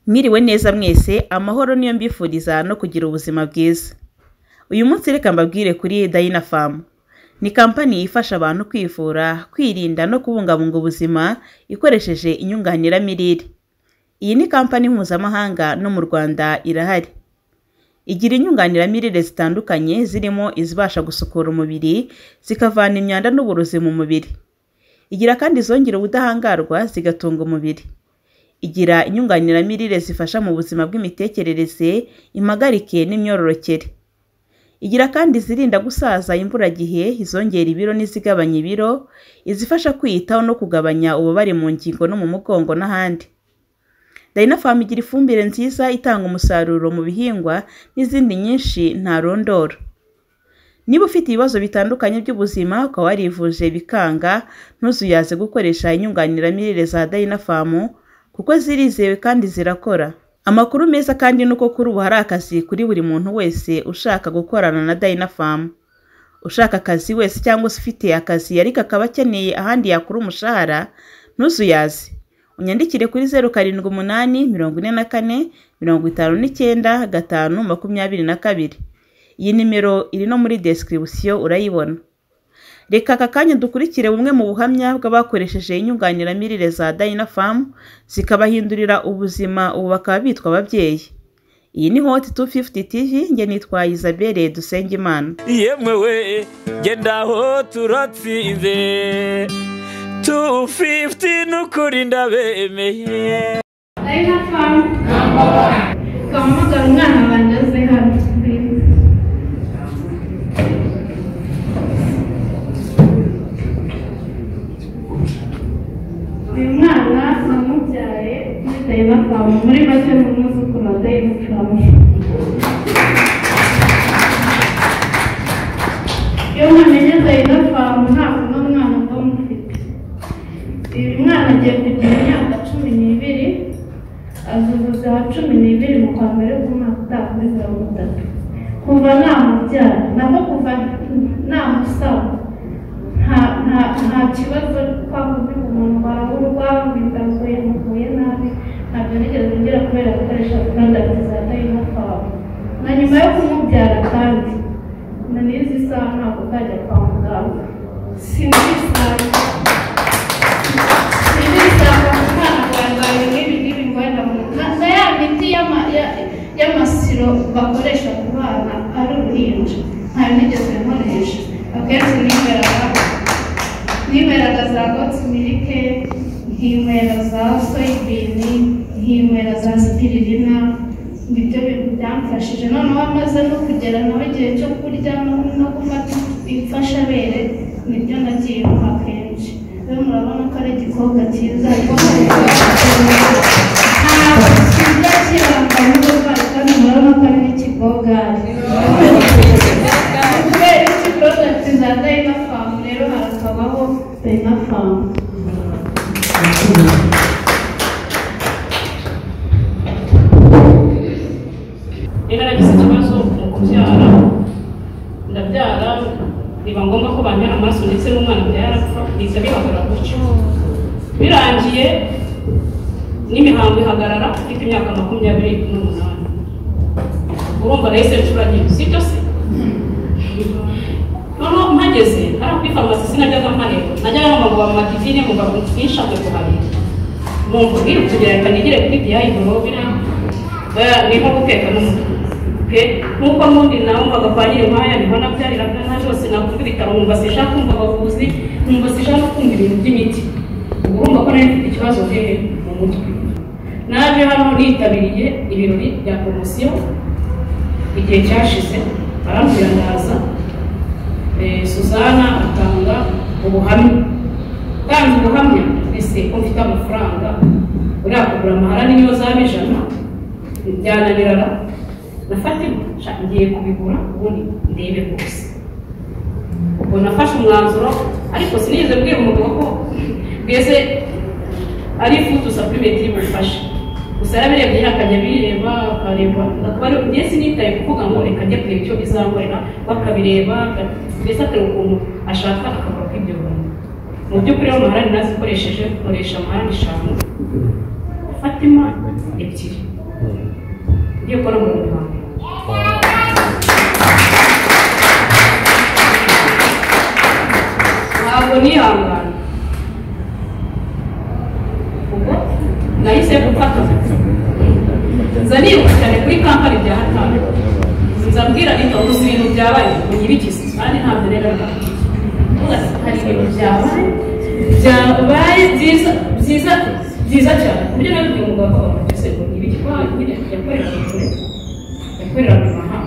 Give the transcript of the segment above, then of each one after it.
Mwiriwe neza mwese, amahoro niyo mbifuriza no kugira ubuzima bwiza. Uyu munsi reka mbabwire kuri Dynapharm. Ni kampani ifasha abantu kwivura, kwirinda no kubungabunga ubuzima ikoresheje inyunganiramirire. Iyi ni kampani mpuzamahanga no mu Rwanda irahari. Igira inyunganiramirire zitandukanye zirimo izibasha gusukura umubiri, zikavana imyanda n'uburozi mu mubiri. Igira kandi izongera ubudahangarwa zigatunga umubiri. Igira inyunganiramirire zifasha mu buzima bw'imitekerereze, impagarike n'imyororokere. Igira kandi izirinda gusaza imburagihe, izongera ibiro n'izigabanya ibiro, izifasha kwiyitaho no kugabanya ububabare mu ngingo no mu mugongo n'ahandi. Dynapharm igira ifumbire nziza itanga umusaruro mu bihingwa n'izindi nyinshi ntarondora. Niba ufite ibibazo bitandukanye by'ubuzima ukaba warivuje bikanga, ntuzuyaze gukoresha inyunganiramirire za Dynapharm kuko zirizewe kandi zirakora. Amakuru meza kandi ni uko kuri ubu hari akazi kuri buri muntu wese ushaka gukorana na Dynapharm. Ushaka akazi wese cyangwa se ufite akazi ariko akaba akeneye ahandi yakura umushahara, ntuzuyaze. Unyandikire kuri zeru karindwi umunani, mirongo ine na kane, mirongo itanu n'icyenda, gatanu, makumyabiri na kabiri. Iyi nimero iri no muri description urayibona. Reka aka kanya dukurikire bumwe mu buhamya bw'abakoresheje inyunganiramirire za Dynapharm, zikabahindurira ubuzima ubu bakaba bitwa ababyeyi. Iyi ni Hot 250 TV, njye nitwa Isabelle Dusengimana. yemwe we gendaho turatsinze 250 n'ukuri ndabemeye Dayina famu ukamuhamagara umwana wanjye aze hano uyu mwana namubyaye muri dayina famu muri make ni umwuzukuru wa dayina famu iyo mwamenye dayina famu ntabwo uno mwana mba mufite uyu mwana agiye kugira imyaka cumi n'ibiri azuzuza cumi n'ibiri mu kwa mbere k'umwaka utaha muri mirongo itatu kuva namubyara nako kuva namusaba nta nta nta kibazo twakoze ku muntu warurwa ngo inda yamuvuye nabi ntabwo nigeze ngira kubera gukoresha porodagiti za dayina famu na nyuma yo kumubyara kandi na n'izi saha ntabwo kajya kwa muganga sinzi isaha Nibisanga ku mwana bwambara nk'ibi ngibi ngo wenda mu nka ya miti y'ama- ya- y'amasiro bakoresha ku bana ari uruhinja ntayo nigeze nkoresha akenshi niberaga niberaga za gotsi milike nkinywera za soyibini nkinywera za spiririna nibyo bintu byamfashije noneho amaze no kugera nawe igihe cyo kurya no- no gufata imfashabere nibyo nagiye nkwa kenshi rero murabona ko ari igikobwa cyiza ariko ntabwo kijya kirangwa n'uburwayi kandi murabona ko ari n'ikigogari kubera iki porodagiti za dayina famu rero harakabaho dayina famu rero naragize ikibazo mu kubyara ndabyara biba ngombwa ko bantera amaraso ndetse n'umwana biba yarapfa bihita bibabura gutyo birangiye n'imihango ihagarara mfite imyaka makumyabiri n'umunani urumva nahise ncuragirwa si byo se noneho mpageze hari kuri farumasi sinajyaga mpanirwa najyaga ngo bamumakivine mu bantu twishake guhanira numva ngiye kugereka nigire kuri diyayi gorobira ni nko guteka n'umutwe pe nk'uko mundi nawe umvaga kwa nyir'inkwaya niho nabyariraga nta byose nakumva ibitaro nkumva sinshaka kumva abavuzi nkumva sinshaka kumva ibintu by'imiti ubwo urumva ko nari mfite ikibazo hehe mu mutwe naje hano nitabiriye ibirori bya poromosiyo igihe cyashize barambwira ndaza Eh, Suzana atanga ubuhamya kandi ubuhamya ese ko mfite amafaranga uriya kugura amahara niyo zaba ijana byananirana nafatima sha ngiye kubigura ubundi ndebe rwose ubwo nafashe umwanzuro ariko sinigeze mbwira umugabo ko mbese ari ifutuza kuri metero imufashe gusa yarabirebye akajya bireba akareba akaba ari njye sinitaye kuvuga ngo reka njye kureba icyo bizankorera bakabireba mbese atari ukuntu ashaka akabura kw'ibyo bintu mu by'ukuri rero amahari nazikoresheje nkoresha amahari eshanu fatima ebyiri ngiye gukora umurimo wanjye ntabwo nihangana ubwo nahise gufata nza nibuka cyane kuri kampani bya hatanu nza mbwira nito gusa ibintu byabaye unyibikize kandi ntabyo rero ndavuga ati, hari ibintu byabaye byabaye byiza byiza byiza cyane ku buryo nabibwiye umugabo wa mama mbese ngo nyibikize kuko hano nyine yakoreraga kure yakoreraga mu mahanga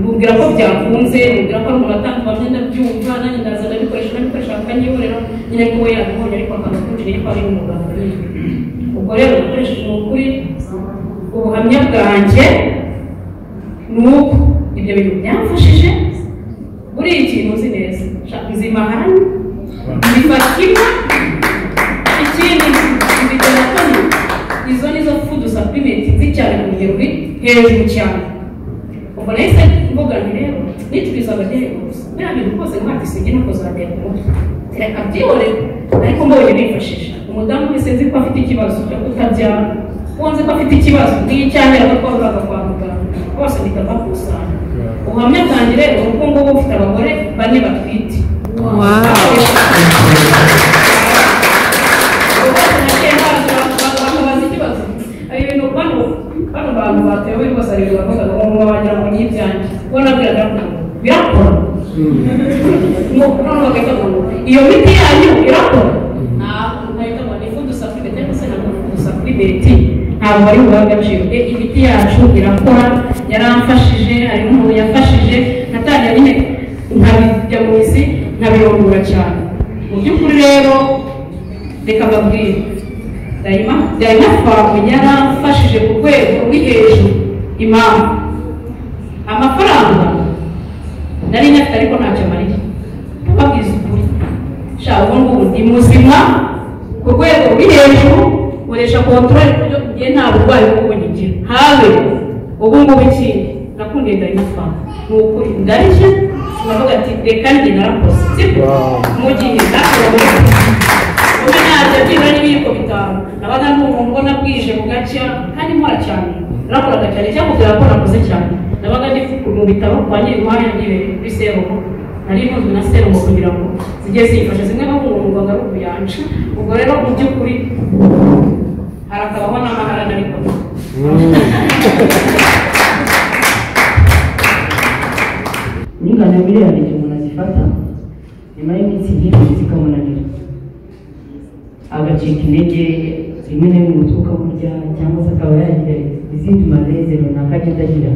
mubwira ko byakunze mubwira ko ari umuntu atandukanye ndabyumva nanjye ndaza ndabikoresha ndabikoresha akanyihorera nyine ko we yabibonye ariko akanakujije ko ari umuganga nyine ubwo rero ukoresheje ni ukuri ubuhamya bwanjye ni uko ibyo bintu byamfashije buriya ikintu uzi neza shaka nzima hano nzima kimwe ikindi nzigera kane izo nizo fudu saplimenti nzi cyane ku rugero ruri hejuru cyane ubwo nahise mvuga nti rero nituriza abageni gusa biriya bintu rwose ntabwo isingi nuko zatera ku mutwe reka byihorere ariko mbonye bifashisha umudamu wese nzi ko afite ikibazo cyo kutabyara uwo nzi ko afite ikibazo nk'iyo cyamera ko twavugaga kwa muganga bose bikabakusanya ubuhamya bwanjye rero ni uko ngubu ufite abagore bane batwite abantu batewe rwose ari bakavuga ngo ngo wagira ngo ni ibyanjye ubwo nabwiraga ngo birakora ngo noneho bagahita ngo iyo miti yanyu irakora ntabwo nahita ngo ni ifudu sapurime cyangwa se ntabwo ni ifudu sapurimenti ntabwo ari bubahe agaciro e imiti yacu irakora yaramfashije hari umuntu yafashije natangira nyine nkabijya mu mizi nkabirongora cyane mu by'ukuri rero reka mbabwire dayima dayima twawe yaramfashije ku rwego ruri hejuru impamvu amafaranga nari nyafite ariko ntacyo amariye babwiza ukuri shaka ubu ngubu ndi muzima ku rwego ruri hejuru nkoresha kontorore ku buryo ngiye nta burwayi bwo ngira habe ubu ngubu ikindi nakundiye dayima twawe ni ukuri ndarishye turavuga ati reka njye narakoze siko mu gihe narakoze kuko ntacyo byibura n'ibiyiko bitanu nabaga numva mbona bwije bugacya kandi nkora cyane nakoraga cyane cyangwa kubera ko nakoze cyane nabaga ndi mu bitabo kwa nyir'uruhare n'ibereye kuri serumu nari ntunzwe na serumu kugira ngo zijye zifasha zimwe no kumwungwaga ari ukuyanja ubwo rero mu by'ukuri harakabaho n'amaharane ariko n'ingano miliyoni igihe umuntu azifata nyuma y'iminsi myinshi zikamunanira agacika intege rimwe na rimwe umutwe ukamurya cyangwa se akaba yagira izindi maleze runaka agenda agira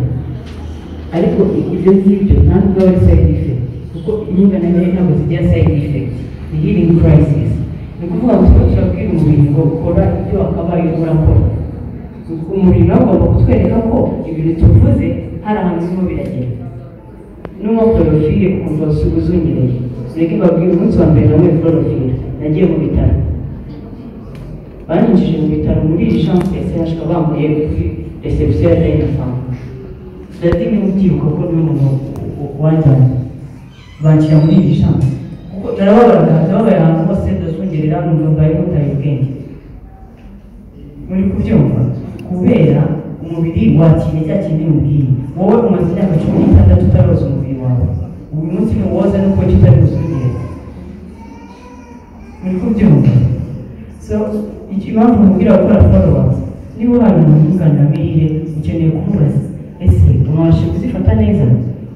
ariko ibyo ngibyo ntabwo biba ari side effect kuko ingana nayo ntabwo zigira side effect ni healing crisis ni ukuvuga ngo tuba turabwira umubiri ngo ukora ibyo wakabaye urakora umubiri nawe ugomba kutwereka ko ibintu tuvuze hari ahantu birimo biragenda n'uwo porofile ukumva usubiza unyereye reka mbabwire umunsi wa mbere nawe porofile nagiye mu bitaro banyinjije mu bitaro muri jean psh bambaye kuri resebusiyo ya dayinefamu ndatinye mubyibuka ko ni umuntu wanjyanye banshyira muri iri jean kuko narababaraga ndababaye ahantu hose ndazungerera numva mbaye mutaye ubwenge muri kubyumva kubera umubiri wakiriye cya kindi mubwiye wowe umaze imyaka cumi n'itandatu utaroza umubiri wawe uyu munsi ntuwoza nuko kitari buzungere muri kubyumva so impamvu mubwira gukora followers niba hari umuntu w'inganiramirire ukeneye kumubaza ese umwabasha kuzifata neza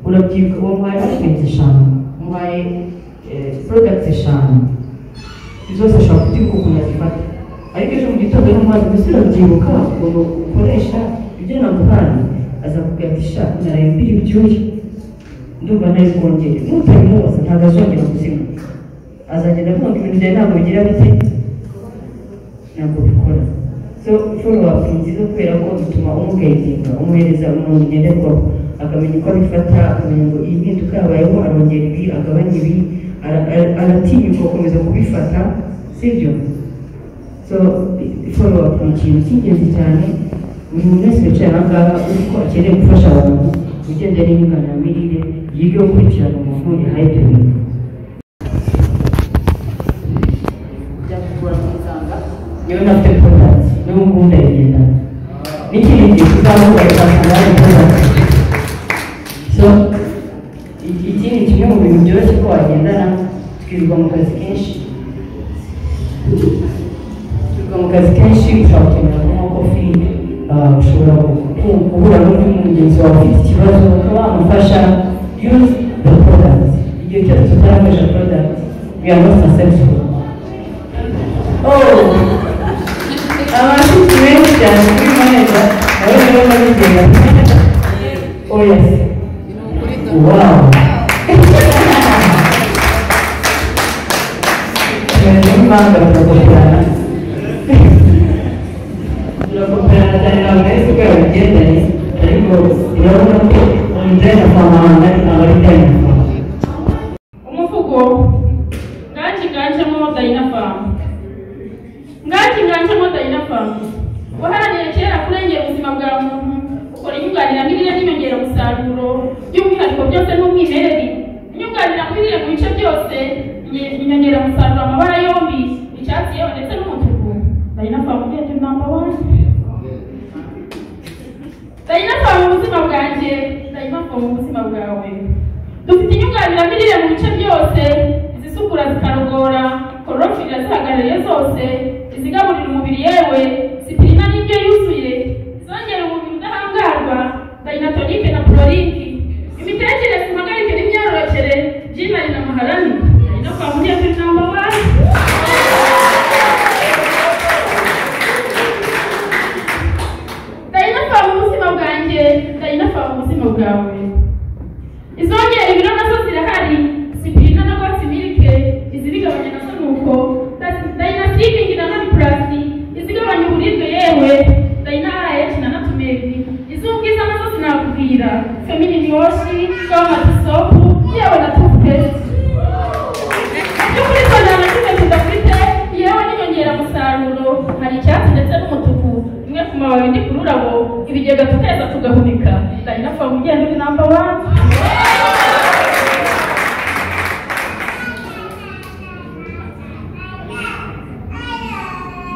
urabyibuka wamuhaye alimenti eshanu umuhaye porodagiti eshanu zose ashobora kubyibuka ukuntu azifata ariko ejo mu gitondo n'umwana mbese urabyibuka ukuntu ukoresha ibyo namuhaye aza kugira ati sha naraye mbiri ibyuya ndumva nari kongera n'utabimubaza ntabwo azongera ubuzima azagenda avuga ngo ibintu byawe ntabwo bigira bite ntabwo bikora so follow-up ni nziza kubera ko bituma umugayidinga umuhereza umuntu ngenderwaho akamenya uko abifata akamenya ngo iyi mpinduka yabayeho arongera ibi agabanya ibi ara- ara- aratinyuka gukomeza kubifata sibyo so follow-up ni ikintu cy'ingenzi cyane buri muntu wese wicaye aha ngaha uzi ko akeneye gufasha abantu ugenda n'inyunganiramirire yige gukurikirana umuntu yahaye ibyo bintu byakugora muganga iyo n'ubu ndabigendana n'ikindi gihe tuzavuga tuzasanga ikibazo so iki iki ni kimwe mu bintu byoroshye ko wagendana twirirwa mu kazi kenshi twirirwa mu kazi kenshi ushobora gukenera kunywa kofi ah, ushobora gu- guhura n'undi mugenzi wawe ufite ikibazo ukaba wamufasha use the product igihe cyose utarakoresha product we are not successful oh abantu benshi cyane kuri maneza nawe niba babigenda oh yes wow tumeze nk'impanga turakoperana turakoperana cyane ntabwo nari nzi uko yabigendanye ariko urabona ko umudayina kwa mahanga ntabwo ari dayina kwa umuvugo mwakiganjemo dayinafamu mwakiganjemo dayinafamu waharanira kera kurengera ubuzima bwa muntu ukora inyunganiramirire n'inyongeramusaruro by'umwihariko byose n'umwimerere inyunganiramirire mu bice byose inye- inyongeramusaruro amabara yombi icyatsi yewe ndetse n'umutuku dayinafamu ugenda inama wani dayinafamu mu buzima bwanjye dayinafamu mu buzima bwawe dufite inyunganiramirire mu bice byose izisukura zikarogora korofirira zihagarariye zose izigaburira umubiri yewe zipirina n'ibyo yuzuye izongera umubiri udahangarwa dayinatonike na pororiki imitekerereze impagarike n'imyororokere byinarina maharani no kwa muri iyo namba wani dayinafamu mu buzima bwanjye dayinafamu mu buzima bwawe izongera ibiro nazo zirahari zipirina na rwatsi milike izibigabanya nazo nuko dayinasikingi na noni purasi izigabanya uburibwe yewe dayina arayeshi na natumeri iz'ubwiza nazo sinakubwira feminini woshi gawamatisopu yewe na tufupesi iby'ukuri tuzana kimwe tudafite yewe n'inyongeramusaruro hari icyatsi ndetse n'umutuku imwe ku mababi indi ku rurabo ibigega tukeza tugahunika dayinafamu ugenda uri namba wani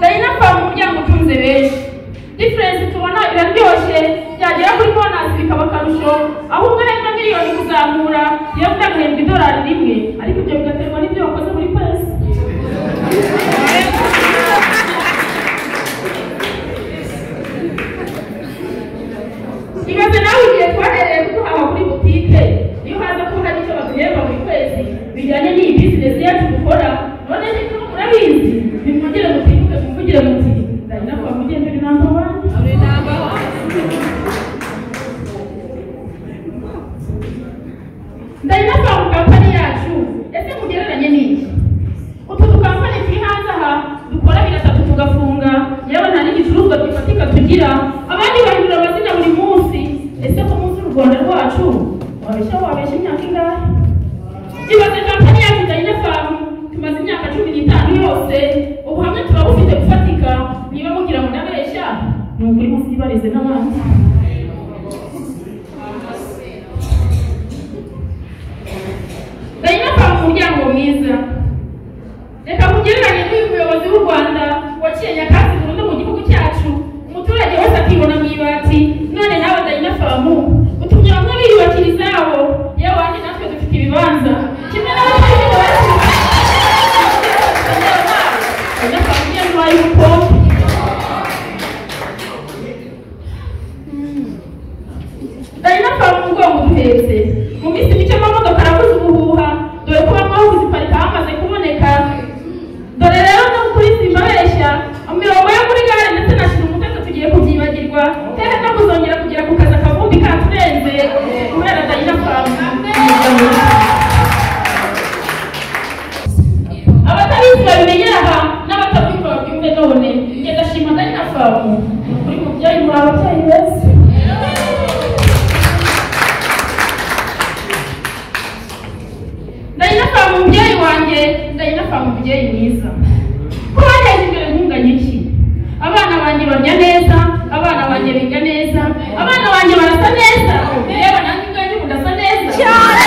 dayina kwa mu muryango utunze benshi diferensi tubona iraryoshye byagera kuri bonasi bikaba akarusho aho umwe ahembwa miliyoni kuzamura iyo undi agahembwa idolari rimwe ariko ibyo bigaterwa n'ibyo wakoze muri pesi imaze nawe igihe twahereye kuduhaha kuri butike iyo haza ko hari icyo baduhemba buri kwezi bijyanye n'iyi bizinesi yacu dukora none niko murabizi nimwongere mutibuke muvugire muti ndabona ko mugende uri namba wani ndabona ko mu kampani yacu ese mugereranye n'iki utu dukampani turi hanze aha dukora bigatatu tugafunga yewe nta n'igicuruzwa gifatika tugira abandi bahindura amazina buri munsi ese ko munsi u rwanda rwacu wabeshya wabeshya imyaka ingahe ibaze kampani yacu ndayina famu tumaze imyaka cumi n'itanu yose ubuhamya tuba bufite gufatika niba mugira ngo ndabeshya ni ukuri musibarize n'abandi ndayina famu umuryango mwiza reka mugereranye n'uyu muyobozi w'u rwanda waciye nyakatsi burundu mu gihugu cyacu umuturage wese akibona mu ibati none nawe dayinafamu utumye bamwe biyubakira izabo yewe wanjye natwe dufite ibibanza kimwe n'abatuye dayinafamu niyo nyuma y'uko dayinafamu umugongo uduhetse mu minsi mike amamodoka arakoze ubuhuha dore ko bamwe aho kuziparika hamaze kuboneka dore rero no kuri simbabeshya imirongo yo muri gare ndetse na shirumuteto tugiye kubyibagirwa hehe no kuzongera kugera ku kazi akavumbi katurenze kubera dayinafamu abatabizi babimenyera aha n'abatabyumva babyumve none ngenda shima dayinafamu ni ukuri mubyeyi muri ababyeyi beza ndayinafamu mubyeyi wanjye ndayinafamu mubyeyi mwiza ko bateza imbere nkunganya iki abana banjye barya neza abana banjye biga neza abana banjye barasa neza yewe nanjye ubwanjye mudasa neza cyane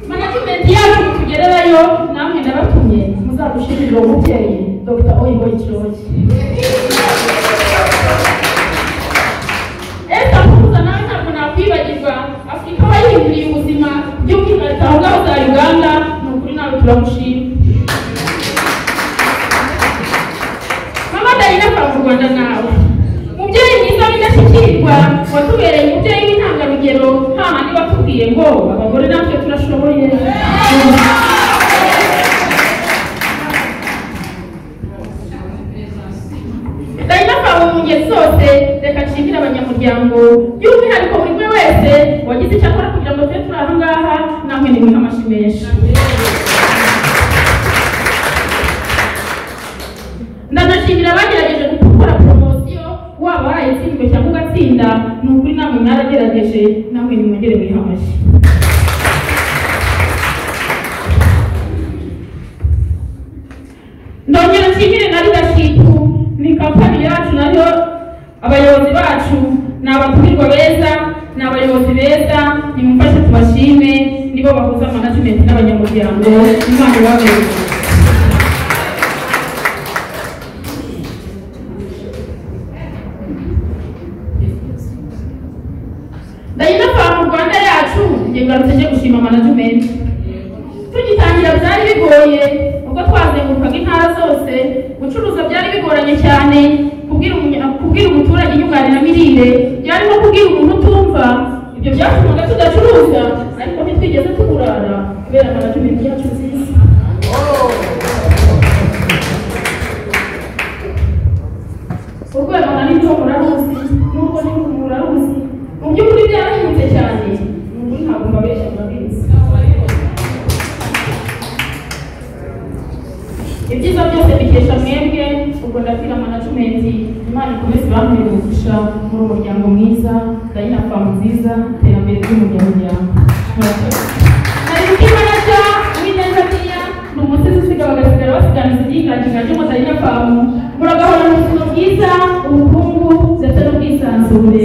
management yacu tugererayo namwe nabatumye muzadushimire uwo mubyeyi dr oyihoyi kiyoboke ese akuza nawe ntabwo nakwibagirwa afurika aba yihinduriye ubuzima by'uko ikarita aho ngaho za uganda ni ukuri nawe turamushima mama dayina kwa mu rwanda nawe mubyeyi mwiza w'indashyikirwa watubereye umubyeyi w'intangarugero nta handi watubwiye ngo abagore natwe turashoboye ndayinaka mu ngeri zose reka nshimire abanyamuryango by'umwihariko buri umwe wese wagize icyo akora kugira ngo tube turi aha ngaha namwe nimuhe amashyi menshi ndanashimira abagerageje gukora poromosiyo waba warayitsinzwe cyangwa ugatsinda ni ukuri namwe mwaragerageje namwe nimwongere mwihe amashyi ndongera nshimire na leadership ni kampani yacu nayo abayobozi bacu ni abatumirwa beza ni abayobozi beza nimumfashe tubashime nibo bahuza management n'abanyamuryango imana ibabera ndayinavana mu rwanda yacu ngiye kuramutse njye gushima management tugitangira byari bigoye ubwo twazengurukaga intara zose gucuruza byari bigoranye cyane kubwira umunya- kubwira umuturage inyunganiramirire byari no kubwira umuntu utumva ibyo byatumaga tudacuruza ariko ntitwigeze tuburara kubera management yacu nziza urwego na rwo muraruzi nubwo ni muraruzi mu by'ukuri byarahindutse cyane mu nkuru ntabwo mbabeshya murabizi ibyiza byose bikesha mwebwe ubwo ndabwira manajumenti imana ikomeze ibamurire ubufasha muri umuryango mwiza dayina famu nziza iterambere ry'umuryango murakoze narimutima na cya uwineza niya ni umusizi usiga bagasigara basiganiza ibyiganje ry'umudayina famu muragahorana ubuzima bwiza ubukungu ndetse n'ubwisanzure